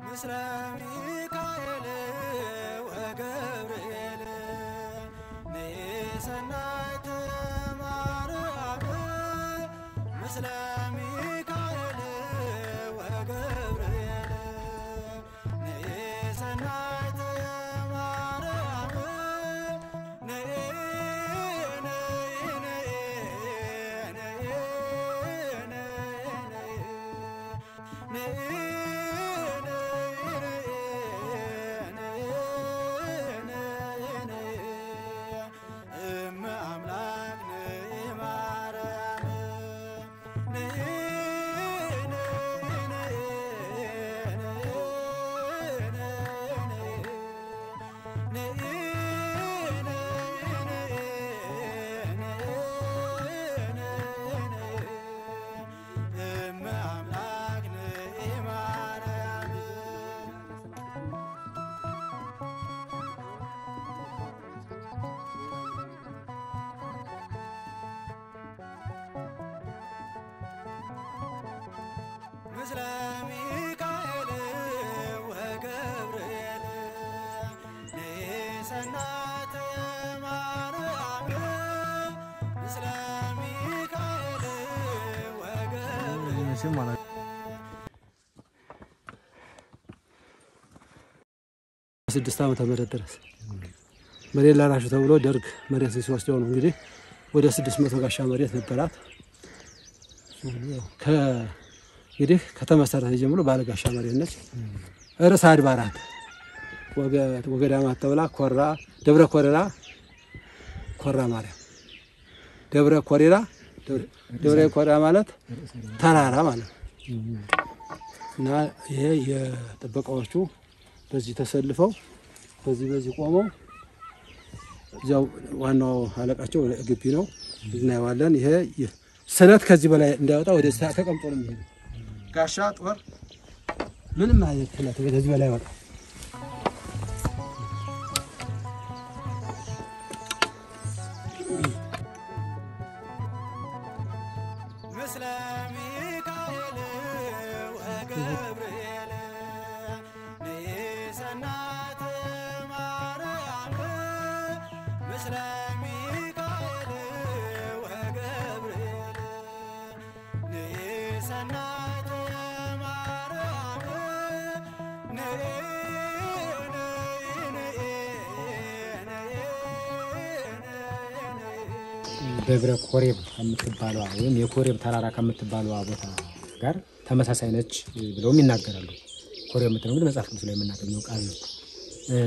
ምስለ ሚካኤል ወገብርኤል ንሰናይት ማርያም ምስለ ሚካኤል ወገብርኤል ንሰናይት ማርያም ነይ ነይ ነይ ነይ ነይ እመ አምላክ ነይ ማርያም ነይ እመ አምላክ ነይ ማርያም ምስለ ሚካኤል ወገብርኤል ንሰናት ማርያም ምስለ ሚካኤል ወገብርኤል ስድስት ዓመተ ምህረት ድረስ መሬት ላራሹ ተብሎ ደርግ መሬት ሲወስደው ነው እንግዲህ ወደ ስድስት መቶ ጋሻ መሬት ነበራት። ከ- እንግዲህ ከተመሰረተ ጀምሮ ባለ ጋሻ መሬት ነች። ርዕሰ አድባራት ወገ- ወገዳማት ተብላ ኮራ ደብረ ኮሬራ ኮራ ማርያም ደብረ ኮሬራ ደብረ ኮሬራ ማለት ተራራ ማለት ነው። እና ይሄ የጥበቃዎቹ በዚህ ተሰልፈው በዚህ በዚህ ቆመው እዚያው ዋናው አለቃቸው ግቢ ነው እናየዋለን። ይሄ ይህ ስለት ከዚህ በላይ እንዳይወጣ ወደ ተቀምጦ ነው የሚሄደው። ጋሻ ጦር ምንም አይነት ስለት ከዚህ በላይ ወጣ ምስለ ሚካኤል ወገብርኤል ንሰናት ማርያም ምስለ ሚካኤል ወገብርኤል ንሰናት ማርያም ነይ ነይ ነይ ነይ ነይ ደብረ ኮሬብ ከምትባለዋ ወይም የኮሬብ ተራራ ከምትባለዋ ቦታ ጋር ተመሳሳይ ነች ብለውም ይናገራሉ። ኮሬብ የምትለው እንግዲህ መጽሐፍ ቅዱስ ላይ የምናገኘው ቃል ነው። እ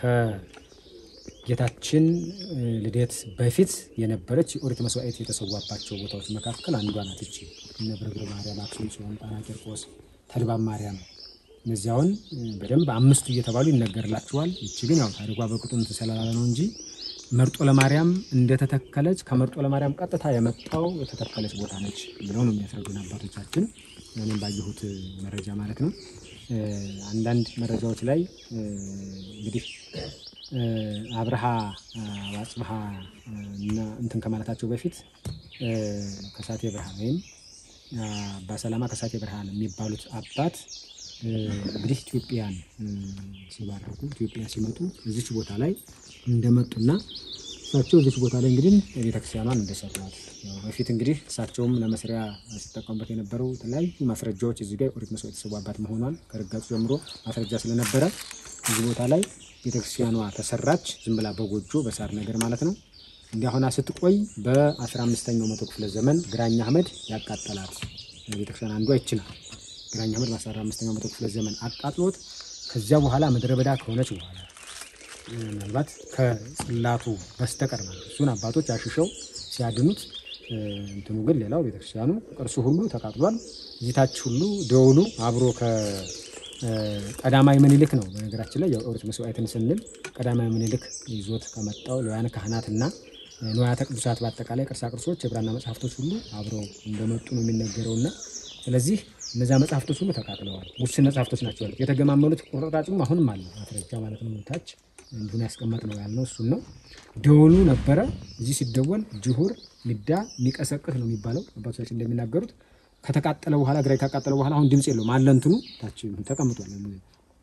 ከጌታችን እ ልደት በፊት የነበረች የኦሪት መስዋዕት የተሰዋባቸው ቦታዎች መካከል አንዷ ናት። ይቺ እነ ብርግር ማርያም፣ አክሱም ጽዮን፣ ጣና ቂርቆስ፣ ተልባም ማርያም እነዚያውን እ በደንብ አምስቱ እየተባሉ ይነገርላቸዋል። ይቺ ግን ያው ታሪኳ በቅጡ እንትን ስላላለ ነው እንጂ መርጦ ለማርያም እንደተተከለች ከመርጦ ለማርያም ቀጥታ የመጣው የተተከለች ቦታ ነች ብለው ነው የሚያስረዱን አባቶቻችን። እኔም ባየሁት መረጃ ማለት ነው። እ አንዳንድ መረጃዎች ላይ እ እንግዲህ እ አብርሃ አጽብሃ እና እንትን ከማለታቸው በፊት እ ከሳቴ ብርሃን ወይም አባ ሰላማ ከሳቴ ብርሃን የሚባሉት አባት እ እንግዲህ ኢትዮጵያን እ ሲባርኩ ኢትዮጵያ ሲመጡ እዚች ቦታ ላይ እንደመጡና እሳቸው እዚች ቦታ ላይ እንግዲህ ቤተክርስቲያኗን እንደሰሯት ያው በፊት እንግዲህ እሳቸውም ለመስሪያ ሲጠቀሙበት የነበረው የተለያዩ ማስረጃዎች እዚህ ጋር ኦሪት መስዋዕት የተሰዋባት መሆኗን ከርጋቱ ጀምሮ ማስረጃ ስለነበረ እዚህ ቦታ ላይ ቤተክርስቲያኗ ተሰራች። ዝም ብላ በጎጆ በሳር ነገር ማለት ነው። እንዲህ አሁና ስትቆይ በ15ኛው መቶ ክፍለ ዘመን ግራኝ አህመድ ያቃጠላት ቤተክርስቲያን አንዷ ይችላል። ግራኝ አህመድ በ15ኛው መቶ ክፍለ ዘመን አቃጥሎት ከዚያ በኋላ ምድረ በዳ ከሆነች በኋላ ምናልባት ከጽላቱ በስተቀር ማለት እሱን አባቶች አሽሸው ሲያድኑት እ፣ እንትኑ ግን ሌላው ቤተክርስቲያኑ ቅርሱ ሁሉ ተቃጥሏል። እዚታች ሁሉ ደውሉ አብሮ ከቀዳማዊ ምኒልክ ነው። በነገራችን ላይ የኦሪት መስዋዕትን ስንል ቀዳማዊ ምኒልክ ይዞት ከመጣው ለውያን ካህናትና ንዋያተ ቅዱሳት በአጠቃላይ ቅርሳ ቅርሶች የብራና መጽሐፍቶች ሁሉ አብረው እንደመጡ ነው የሚነገረውና ስለዚህ እነዚያ መጽሐፍቶች ሁሉ ተቃጥለዋል። ውስን መጽሐፍቶች ናቸው ያሉት። የተገማመሉት ቁርጥራጭም አሁንም አለ ማስረጃ ማለት ነው። ታች እንዲሁን ያስቀመጥ ነው ያልነው እሱን ነው። ደወሉ ነበረ። እዚህ ሲደወል ጅሁር ሚዳ የሚቀሰቅስ ነው የሚባለው አባቶቻችን እንደሚናገሩት ከተቃጠለ በኋላ ግራኝ ካቃጠለ በኋላ አሁን ድምፅ የለውም አለ እንትኑ ታች ተቀምጧል።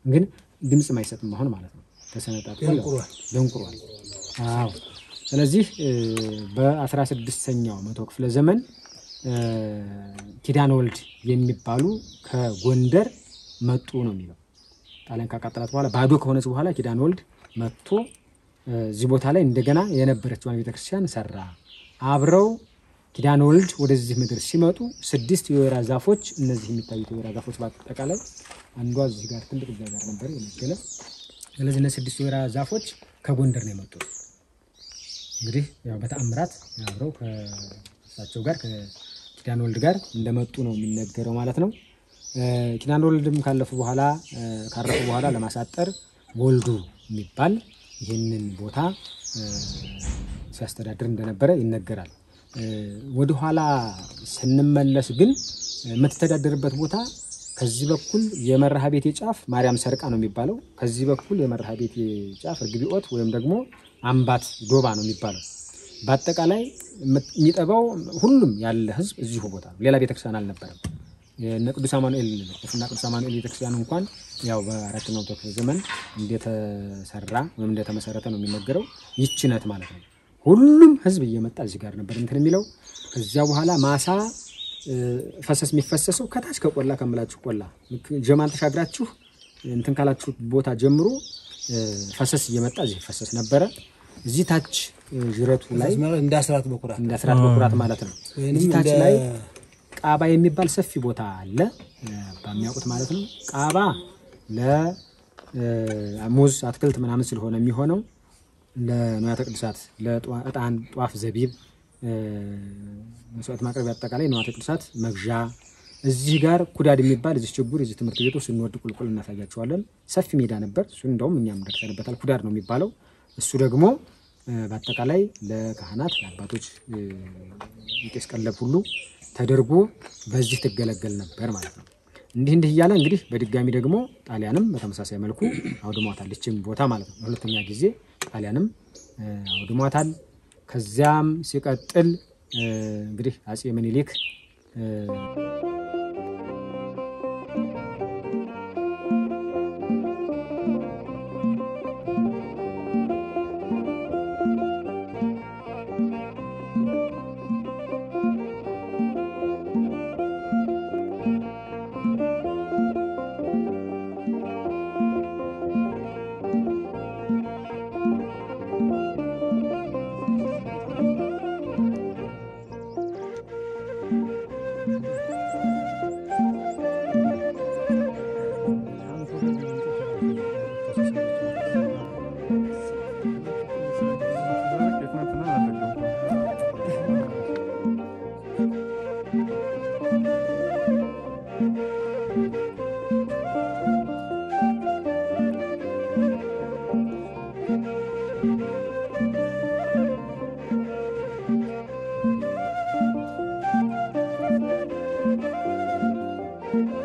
ግን ድምፅም አይሰጥም አሁን ማለት ነው። ተሰነጣጥቆ ደንቁሯል። ደንቁሯል። አዎ። ስለዚህ በአስራ ስድስተኛው መቶ ክፍለ ዘመን እ፣ ኪዳነ ወልድ የሚባሉ ከጎንደር መጡ ነው የሚለው። ጣሊያን ካቃጠላት በኋላ ባዶ ከሆነች በኋላ ኪዳነ ወልድ መጥቶ እ፣ እዚህ ቦታ ላይ እንደገና የነበረችውን ቤተክርስቲያን ሰራ። አብረው ኪዳነ ወልድ ወደዚህ ምድር ሲመጡ ስድስት የወይራ ዛፎች፣ እነዚህ የሚታዩት የወይራ ዛፎች በአጠቃላይ አንዷ እዚህ ጋር ትልቅ እዛ ጋር ነበር የመገለ ስለዚህ እነዚህ ስድስት የወይራ ዛፎች ከጎንደር ነው የመጡት። እንግዲህ ያው በተአምራት አብረው ከእሳቸው ጋር ከኪዳነ ወልድ ጋር እንደመጡ ነው የሚነገረው ማለት ነው። እ፣ ኪዳነ ወልድም ካለፉ በኋላ እ፣ ካረፉ በኋላ ለማሳጠር ወልዱ የሚባል ይህንን ቦታ እ፣ ሲያስተዳድር እንደነበረ ይነገራል። እ፣ ወደኋላ ስንመለስ ግን የምትተዳደርበት ቦታ ከዚህ በኩል የመርሃ ቤቴ ጫፍ ማርያም ሰርቃ ነው የሚባለው። ከዚህ በኩል የመርሃ ቤቴ ጫፍ እርግቢኦት ወይም ደግሞ አምባት ዶባ ነው የሚባለው። በአጠቃላይ የሚጠባው ሁሉም ያለ ህዝብ እዚሁ ቦታ ነው። ሌላ ቤተክርስቲያን አልነበረም። የእነ ቅዱስ አማኑኤል እና ቅዱስ አማኑኤል ቤተክርስቲያን እንኳን ያው በአራተኛው መቶ ክፍለ ዘመን እንደተሰራ ወይም እንደተመሰረተ ነው የሚነገረው። ይህች ናት ማለት ነው። ሁሉም ህዝብ እየመጣ እዚህ ጋር ነበር እንትን የሚለው። ከዚያ በኋላ ማሳ እ፣ ፈሰስ የሚፈሰሰው ከታች ከቆላ ከምላችሁ ቆላ ልክ ጀማን ተሻግራችሁ እንትን ካላችሁ ቦታ ጀምሮ እ፣ ፈሰስ እየመጣ እዚህ ፈሰስ ነበረ። እዚህ ታች እ፣ ዥረቱ ላይ ማለት እንደ አስራት በኩራት እንደ አስራት በኩራት ማለት ነው። ወይንም እዚህ ታች እንደ- ላይ ቃባ የሚባል ሰፊ ቦታ አለ እ፣ በሚያውቁት ማለት ነው። ቃባ ለሙዝ አትክልት ምናምን ስለሆነ የሚሆነው ለንዋያተ ቅዱሳት ለዕጣን፣ ጧፍ፣ ዘቢብ እ፣ መስዋዕት ማቅረብ አጠቃላይ ንዋያተ ቅዱሳት መግዣ። እዚህ ጋር ኩዳድ የሚባል እዚህ ችጉር እዚህ ትምህርት ቤቱ ስንወድ ቁልቁል እናሳያቸዋለን። ሰፊ ሜዳ ነበር። እሱ እንደውም እኛም ደርሰንበታል። ኩዳድ ነው የሚባለው። እሱ ደግሞ እ፣ በአጠቃላይ ለካህናት ለአባቶች እ፣ የቄስ ቀለብ ሁሉ ተደርጎ በዚህ ትገለገል ነበር ማለት ነው። እንዲህ እንዲህ እያለ እንግዲህ በድጋሚ ደግሞ ጣሊያንም በተመሳሳይ መልኩ አውድሟታል። ይህችን ቦታ ማለት ነው። ለሁለተኛ ጊዜ ጣሊያንም እ፣ አውድሟታል። ከዚያም ሲቀጥል እ፣ እንግዲህ አጼ ምኒልክ እ፣ Thank